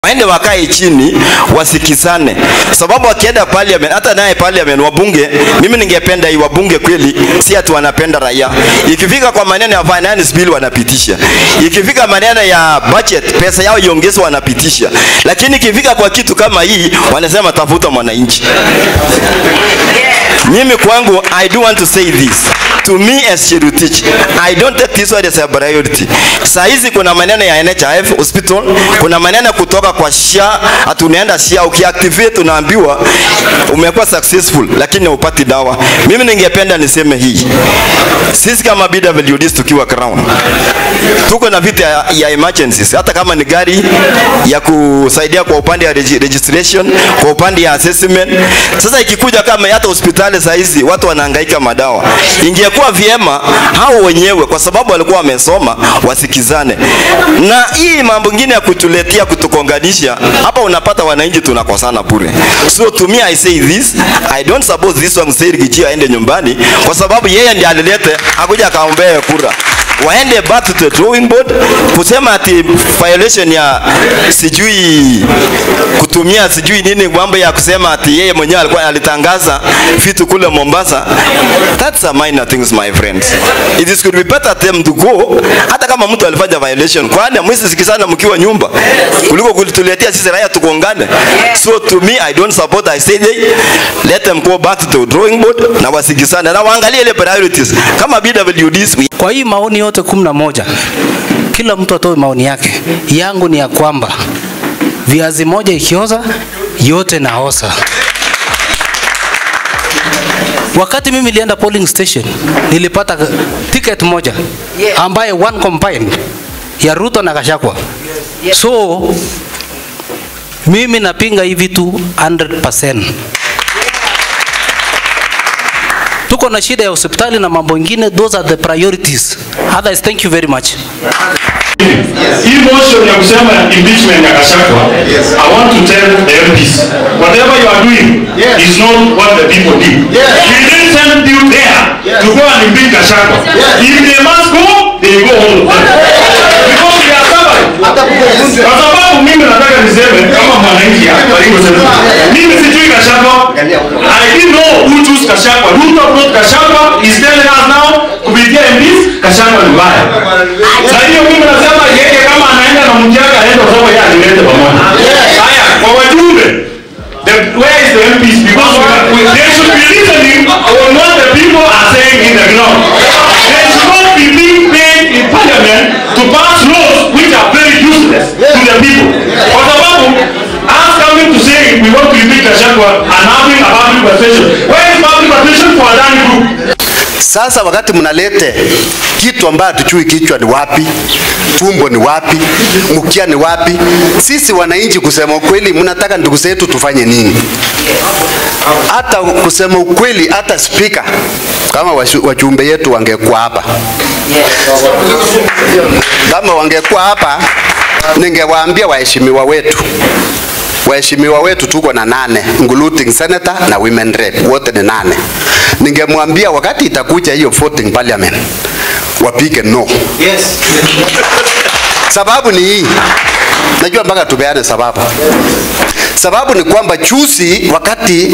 waende wakae chini wasikizane, sababu wakienda parliament, hata naye parliament wabunge, mimi ningependa hii wabunge kweli, si ati wanapenda raia. Ikifika kwa maneno ya finance bill wanapitisha, ikifika maneno ya budget, pesa yao iongezwe, wanapitisha, lakini ikifika kwa kitu kama hii wanasema tafuta mwananchi. Mimi kwangu, I do want to say this to me as Cherutich, I don't take this one as a priority. Saa hizi kuna maneno ya NHIF hospital, kuna maneno kutoka kwa SHA, hatunaenda SHA, ukiactivate unaambiwa umekuwa successful, lakini upati dawa. Mimi ningependa niseme hii, sisi kama BWDs tukiwa Crown tuko na vita ya, ya emergencies, hata kama ni gari ya kusaidia kwa upande ya regi- registration, kwa upande ya assessment. Sasa ikikuja kama hata hospitali saa hizi watu wanahangaika madawa, ingekuwa vyema hao wenyewe, kwa sababu walikuwa wamesoma, wasikizane. Na hii mambo ingine ya kutuletea kutukonganisha, hapa unapata wananchi tunakosana bure. So to me I say this, I don't suppose this one say Rigiji aende nyumbani, kwa sababu yeye ndiye alilete, akuja akaombee kura waende back to the drawing board kusema ati violation ya sijui kutumia sijui nini mambo ya kusema ati yeye mwenyewe alikuwa alitangaza vitu kule Mombasa. That's a minor things my friends. It is could be better them to go hata kama mtu alifanya violation, kwani mwisi sikizana mkiwa nyumba kuliko kulituletea sisi raia tukongane. So to me I don't support I say they let them go back to the drawing board na wasikizane na waangalie ile priorities kama BWDs we Kwa hii maoni yote kumi na moja, kila mtu atoe maoni yake. Yangu ni ya kwamba viazi moja ikioza yote naosa. Wakati mimi nilienda polling station nilipata ticket moja ambaye one combined ya Ruto na Gachagua. So mimi napinga hii vitu 100%. Tuko na shida ya hospitali na mambo ingine, those are the priorities. Otherwise, thank you very much. Hii motion ya kusema impeachment ya Gachagua, I want to tell the MPs, whatever you are doing is not what the people did. We didn't send you there to go and impeach Gachagua. If they must go, they go home. Because we are stubborn. Kwa sababu mimi nataka niseme kama mwananchi hapa alivyosema. Mimi sijui Gachagua. I didn't know who chose Gachagua. Ruto brought Gachagua. He's telling us now kupitia MPs Gachagua ni mbaya. Na hiyo mimi nasema yeye kama anaenda na mjaka aende kwa sababu yeye alileta pamoja. Haya, kwa wajumbe The, where is the MPs? Because we, are- we, they should be listening on what the people are saying in the ground. They should not be being paid in parliament to pass laws which are very useless to the people. Kwa sababu, us coming to say we want to impeach Gachagua and having a public participation. Where is public participation for Adani Group? Sasa wakati mnalete kitu ambayo hatujui kichwa ni wapi, tumbo ni wapi, mkia ni wapi, sisi wananchi kusema ukweli, mnataka ndugu zetu tufanye nini? Hata kusema ukweli, hata spika kama washu- wajumbe yetu wangekuwa hapa, kama wangekuwa hapa, ningewaambia waheshimiwa wetu waheshimiwa wetu tuko na nane including senator na women rep wote ni nane ningemwambia wakati itakuja hiyo voting parliament wapige no yes. sababu ni hii najua mpaka tupeane sababu sababu ni kwamba juzi wakati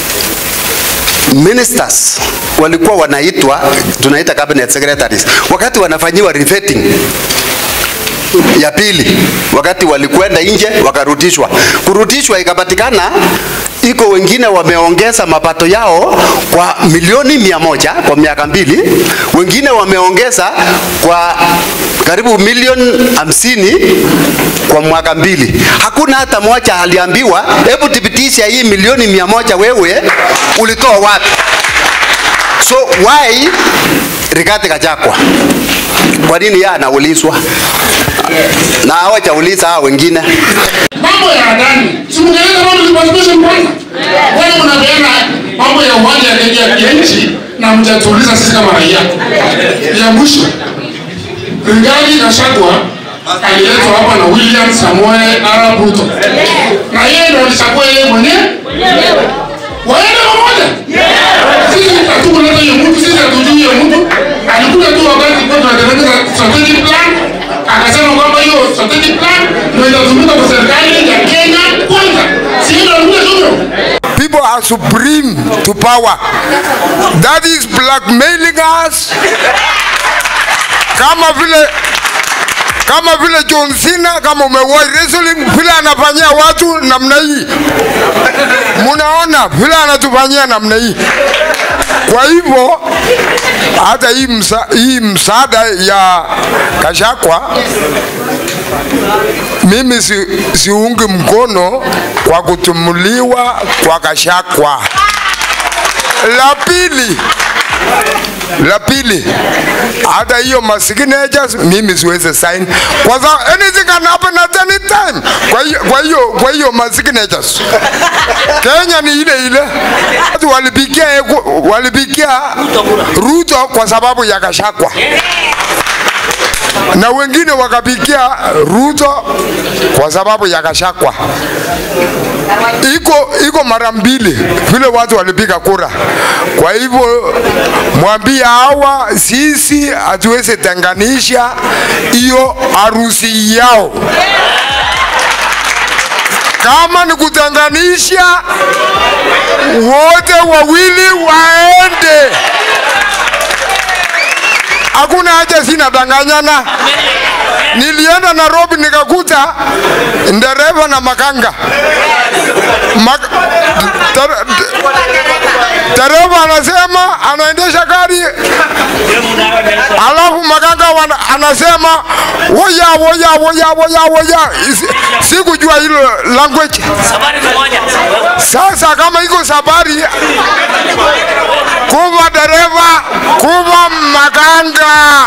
ministers walikuwa wanaitwa tunaita cabinet secretaries wakati wanafanyiwa revetting ya pili wakati walikwenda nje wakarudishwa kurudishwa ikapatikana iko wengine wameongeza mapato yao kwa milioni mia moja kwa miaka mbili wengine wameongeza kwa karibu milioni hamsini kwa mwaka mbili hakuna hata moja aliambiwa hebu thibitisha hii milioni mia moja wewe ulitoa wapi so why Rigathi Gachagua kwa nini yeye anaulizwa na hawajauliza hao wengine mambo ya Adani, si mngeenda mambo ya participation kwanza? Wewe unapeana mambo ya uwanja ya ndege ya nchi na mjatuuliza sisi kama raia. Ya mwisho, Rigathi Gachagua aliletwa hapa na William Samoei Arap Ruto, na yeye ndio alichagua yeye mwenyewe waende pamoja. Sisi hatukuleta hiyo mtu, sisi hatujui hiyo mtu. Alikuja tu wakati kwa tunatengeneza strategic plan, akasema kwamba hiyo strategic plan ndio itatumika kwa serikali ya people are supreme to power. That is blackmailing us. Kama vile kama vile John Cena, kama umewahi wrestling, vile anafanyia watu namna hii, munaona vile anatufanyia namna hii. Kwa hivyo hata hii, msa, hii msaada ya Kashakwa mimi si, siungi mkono kwa kutumuliwa kwa Kashakwa. La pili, la pili, hata hiyo ma signatures mimi siwezi sign kwa sababu anything can happen at any time. Kwa hiyo kwa hiyo kwa hiyo ma signatures Kenya ni ile ile. Watu walipigia walipigia Ruto kwa sababu ya Gachagua na wengine wakapigia Ruto kwa sababu ya Gachagua. Iko iko mara mbili vile watu walipiga kura. Kwa hivyo mwambie hawa, sisi hatuwezi tenganisha hiyo harusi yao. Kama ni kutenganisha, wote wawili waende hakuna haja, sina danganyana. Nilienda Nairobi nikakuta ndereva na makanga Mak der- dereva anasema anaendesha gari, alafu makanga wana, anasema woya woya woya woya woya. Isi- Sikujua hilo language. Sasa kama iko sabari, kuva dereva, kuva makanga.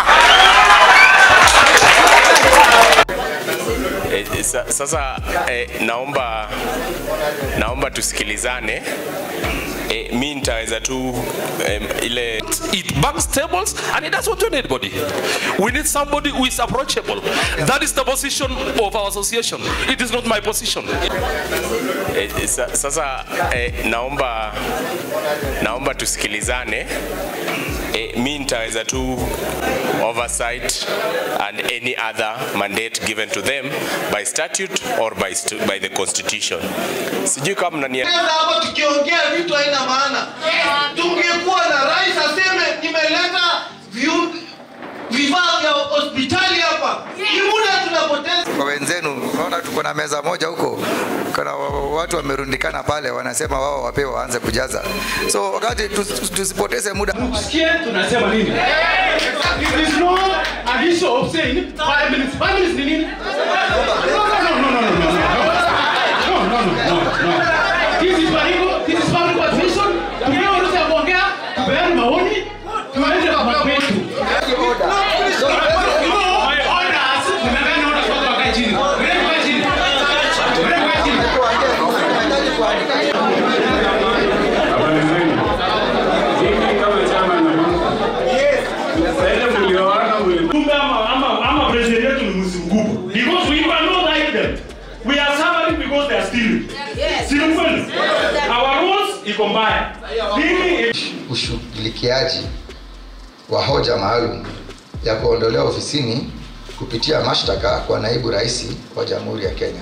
Eh, sa- sasa eh, naomba naomba tusikilizane eh, mi nitaweza tu eh, ile It banks tables and it doesn't want to anybody. We need somebody who is approachable. That is the position of our association. It is not my position. eh, sa, sasa eh, naomba naomba tusikilizane eh, mi nitaweza tu oversight and any other mandate given to them by statute or by, stu by the constitution sijui kama mnania Sasa hapa tukiongea vitu haina maana. Tungekuwa na rais aseme nimeleta viu- vifaa vya hospitali hapa. Ni muda tunapoteza. kwa wenzenu. Unaona tuko na meza moja huko, kuna wa- watu wamerundikana pale, wanasema wao wapewe waanze kujaza. So wakati tus- tusipoteze muda Sikia tunasema nini? There is no an issue of saying five minutes. Five minutes ni nini? No, no, no, no, no, no, no, no. No, no, no, no, no. This is Baringo, this is public administration. Tupewe ruhusa ya kuongea, tupeane maoni, tuende kwa mambo yetu. My orders, tumepeana orders watu wakae chini. Wewe kaa chini. Wewe kaa chini. Kumbe ama ama ama president yetu ni msimgubu. Because we cannot hide them. We are suffering because they are stealing. Si ni kweli? Our rules iko mbaya. Mimi ushughulikiaji wa hoja maalum ya kuondolewa ofisini kupitia mashtaka kwa naibu rais wa Jamhuri ya Kenya.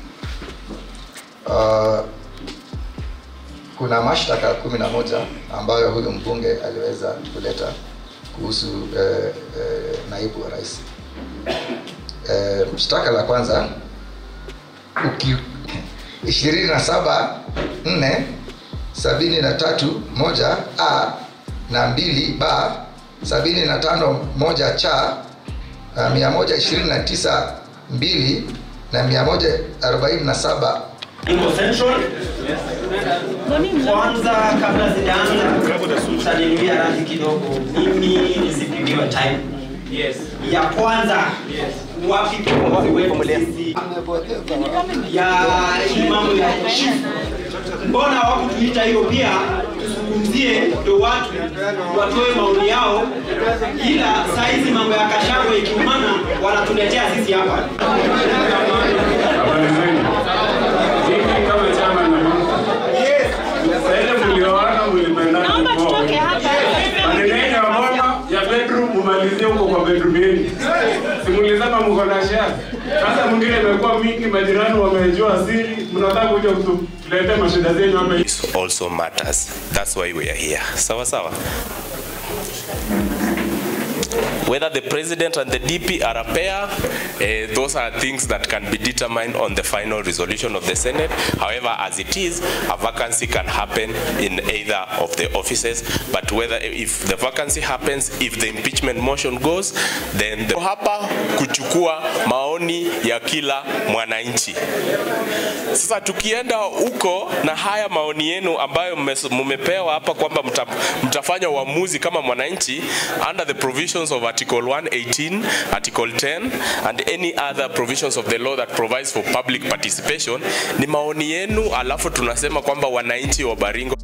Uh, kuna mashtaka kumi na moja ambayo huyu mbunge aliweza kuleta kuhusu eh, eh, naibu wa rais. Eh, shtaka la kwanza uki ishirini na saba nne sabini na tatu moja a na mbili b sabini na tano moja cha na mia moja ishirini na tisa mbili na mia moja arobaini na saba Iko central. Kwanza kabla sijaanza utaninuia radhi kidogo, mimi nisipigiwe time. Yes. Ya kwanza wapi kiongozi wetu sisi ya hii mambo ya chief, mbona hawakutuita hiyo pia tuzungumzie, ndio watu watoe maoni yao, ila saizi mambo ya Kashagwa ikiumana wanatuletea sisi hapa. Naomba tutoke hapa. Maneno ya mama ya bedroom umalizie huko kwa bedroom yenu. Simulisema mko na share. Sasa mwingine imekuwa mingi nyinyi majirani wamejua siri, mnataka kuja kutuletea mashida zenyu hapa. This also matters. That's why we are here. Sawa sawa. Whether the president and the DP are a pair, eh, those are things that can be determined on the final resolution of the Senate. However, as it is, a vacancy can happen in either of the offices. But whether if the vacancy happens, if the impeachment motion goes, then the hapa kuchukua maoni ya kila mwananchi. Sasa tukienda huko na haya maoni yenu ambayo mmes- mmepewa hapa kwamba mta, mtafanya uamuzi kama mwananchi under the provisions of Article 118, Article 10 and any other provisions of the law that provides for public participation, ni maoni yenu, alafu tunasema kwamba wananchi wa Baringo